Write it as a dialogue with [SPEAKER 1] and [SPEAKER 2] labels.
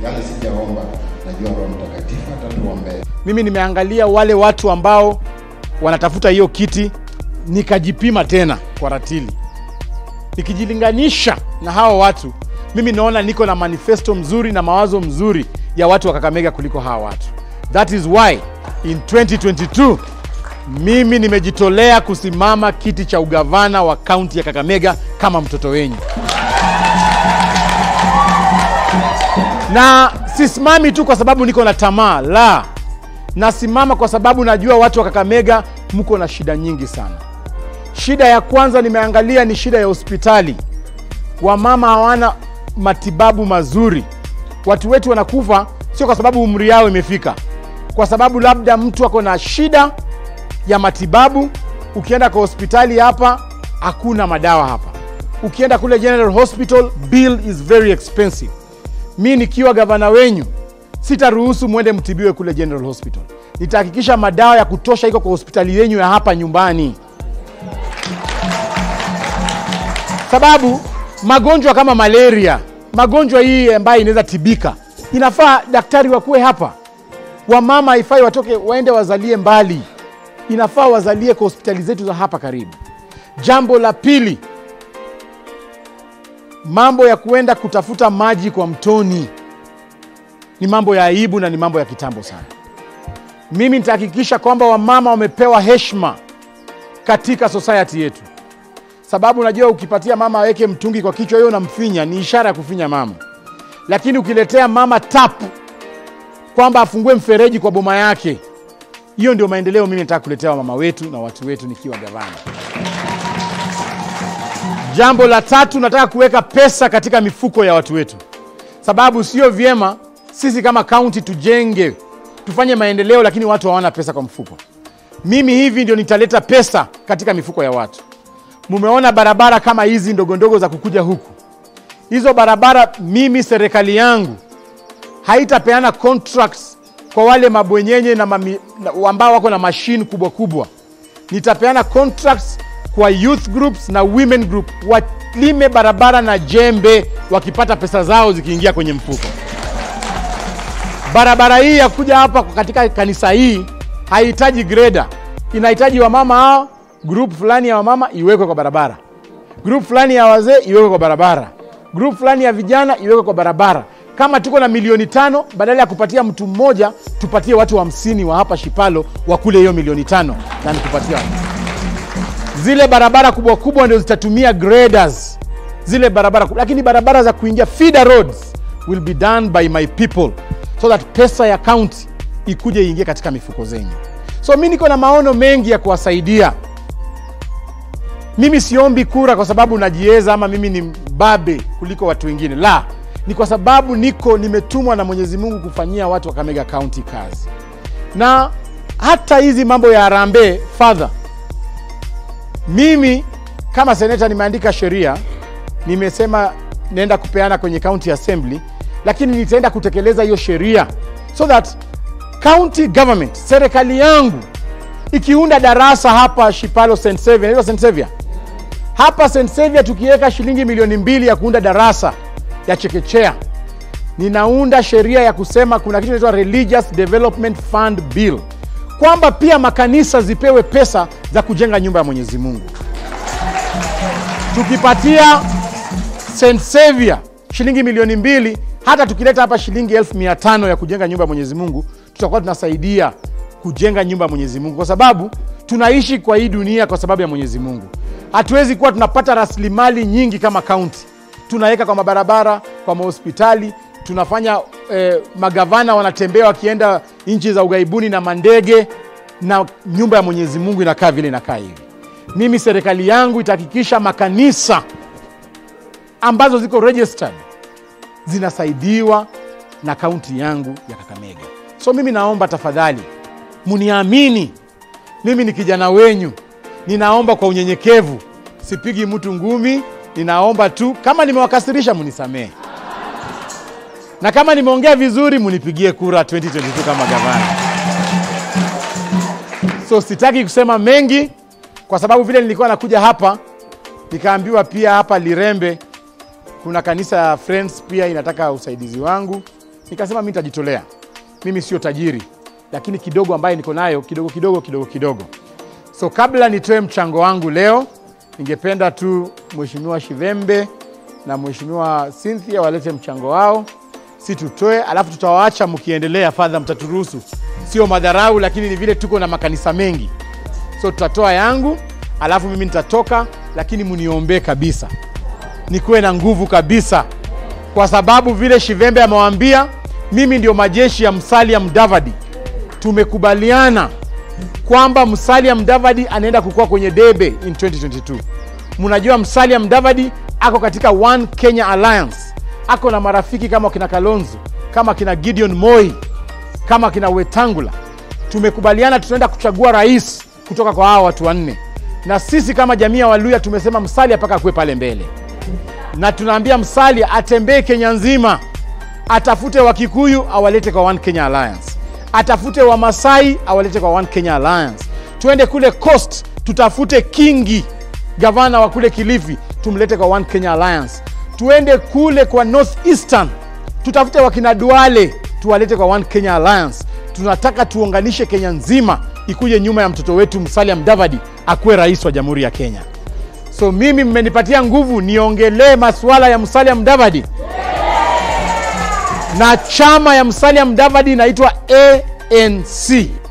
[SPEAKER 1] yale sijaomba, najua Roho Mtakatifu atatuombea.
[SPEAKER 2] Mimi nimeangalia wale watu ambao wanatafuta hiyo kiti, nikajipima tena kwa ratili, nikijilinganisha na hawa watu, mimi naona niko na manifesto mzuri na mawazo mzuri ya watu wa Kakamega kuliko hawa watu. That is why in 2022 mimi nimejitolea kusimama kiti cha ugavana wa kaunti ya Kakamega kama mtoto wenyu, na sisimami tu kwa sababu niko na tamaa, la, nasimama kwa sababu najua watu wa Kakamega mko na shida nyingi sana. Shida ya kwanza nimeangalia ni shida ya hospitali. Wamama hawana matibabu mazuri. Watu wetu wanakufa sio kwa sababu umri yao imefika, kwa sababu labda mtu ako na shida ya matibabu. Ukienda kwa hospitali hapa hakuna madawa hapa, ukienda kule General Hospital bill is very expensive. Mi nikiwa gavana wenyu sitaruhusu mwende mtibiwe kule General Hospital. Nitahakikisha madawa ya kutosha iko kwa hospitali yenyu ya hapa nyumbani, sababu magonjwa kama malaria, magonjwa hii ambayo inaweza tibika, inafaa daktari wakuwe hapa. Wamama haifai watoke waende wazalie mbali, inafaa wazalie kwa hospitali zetu za hapa karibu. Jambo la pili, mambo ya kuenda kutafuta maji kwa mtoni ni mambo ya aibu na ni mambo ya kitambo sana. Mimi nitahakikisha kwamba wamama wamepewa heshima katika society yetu, sababu unajua ukipatia mama aweke mtungi kwa kichwa, hiyo unamfinya, ni ishara ya kufinya mama. Lakini ukiletea mama tap kwamba afungue mfereji kwa boma yake, hiyo ndio maendeleo mimi nataka kuletea wamama wetu na watu wetu nikiwa gavana. Jambo la tatu, nataka kuweka pesa katika mifuko ya watu wetu, sababu sio vyema sisi kama kaunti tujenge tufanye maendeleo, lakini watu hawana pesa kwa mfuko. Mimi hivi ndio nitaleta pesa katika mifuko ya watu. Mumeona barabara kama hizi ndogo ndogo za kukuja huku, hizo barabara, mimi serikali yangu haitapeana contracts kwa wale mabwenyenye na mami, na, ambao wako na mashine kubwa kubwa. Nitapeana contracts kwa youth groups na women group walime barabara na jembe, wakipata pesa zao zikiingia kwenye mfuko. Barabara hii ya kuja hapa katika kanisa hii haihitaji greda, inahitaji wamama hao, group fulani ya wamama iwekwe kwa barabara, group fulani ya wazee iwekwe kwa barabara, group fulani ya vijana iwekwe kwa barabara. Kama tuko na milioni tano, badala ya kupatia mtu mmoja, tupatie watu hamsini wa, wa hapa Shipalo wakule hiyo milioni tano na nikupatia zile barabara kubwa kubwa ndio zitatumia graders zile barabara, lakini barabara za kuingia feeder roads will be done by my people so that pesa ya county ikuje iingie katika mifuko zenyu. So mi niko na maono mengi ya kuwasaidia. Mimi siombi kura kwa sababu najiweza ama mimi ni mbabe kuliko watu wengine, la, ni kwa sababu niko nimetumwa na Mwenyezi Mungu kufanyia watu wa Kakamega County kazi, na hata hizi mambo ya harambee fadha mimi kama seneta nimeandika sheria, nimesema naenda kupeana kwenye county assembly, lakini nitaenda kutekeleza hiyo sheria so that county government, serikali yangu ikiunda darasa hapa Shipalo St Xavier, inaitwa St Xavier hapa St Xavier, tukiweka shilingi milioni mbili ya kuunda darasa ya chekechea, ninaunda sheria ya kusema kuna kitu inaitwa Religious Development Fund Bill kwamba pia makanisa zipewe pesa za kujenga nyumba ya Mwenyezi Mungu. Tukipatia St Xavier shilingi milioni mbili, hata tukileta hapa shilingi elfu mia tano ya kujenga nyumba ya Mwenyezi Mungu, tutakuwa tunasaidia kujenga nyumba ya Mwenyezi Mungu, kwa sababu tunaishi kwa hii dunia kwa sababu ya Mwenyezi Mungu. Hatuwezi kuwa tunapata rasilimali nyingi kama kaunti, tunaweka kwa mabarabara, kwa mahospitali tunafanya eh, magavana wanatembea wakienda nchi za ughaibuni na mandege, na nyumba ya Mwenyezi Mungu inakaa vile inakaa hivi. Mimi serikali yangu itahakikisha makanisa ambazo ziko registered zinasaidiwa na kaunti yangu ya Kakamega. So mimi naomba tafadhali muniamini, mimi ni kijana wenyu, ninaomba kwa unyenyekevu, sipigi mtu ngumi, ninaomba tu, kama nimewakasirisha munisamehe na kama nimeongea vizuri munipigie kura 2022 kama gavana. So sitaki kusema mengi kwa sababu vile nilikuwa nakuja hapa nikaambiwa pia hapa Lirembe kuna kanisa ya Friends pia inataka usaidizi wangu, nikasema mi nitajitolea mimi sio tajiri lakini kidogo ambaye niko nayo kidogo kidogo kidogo kidogo so kabla nitoe mchango wangu leo ningependa tu mheshimiwa shivembe na mheshimiwa cynthia walete mchango wao si tutoe alafu tutawaacha mkiendelea fadha mtaturuhusu sio madharau lakini ni vile tuko na makanisa mengi so tutatoa yangu alafu mimi nitatoka lakini mniombee kabisa nikuwe na nguvu kabisa kwa sababu vile shivembe amewaambia mimi ndio majeshi ya msalia mdavadi tumekubaliana kwamba msalia mdavadi anaenda kukua kwenye debe in 2022 mnajua msalia mdavadi ako katika one kenya alliance ako na marafiki kama kina kalonzo kama kina gideon moi kama kina wetangula tumekubaliana tutaenda kuchagua rais kutoka kwa hawa watu wanne na sisi kama jamii ya waluya tumesema msalia mpaka akuwe pale mbele na tunaambia msalia atembee kenya nzima atafute wakikuyu awalete kwa one kenya alliance atafute wamasai awalete kwa one kenya alliance tuende kule coast tutafute kingi gavana wa kule kilifi tumlete kwa one kenya alliance tuende kule kwa north eastern tutafute wakina duale tuwalete kwa one kenya alliance tunataka tuunganishe kenya nzima ikuje nyuma ya mtoto wetu msalia mdavadi akuwe rais wa jamhuri ya kenya so mimi mmenipatia nguvu niongelee masuala ya msalia mdavadi na chama ya msalia mdavadi inaitwa anc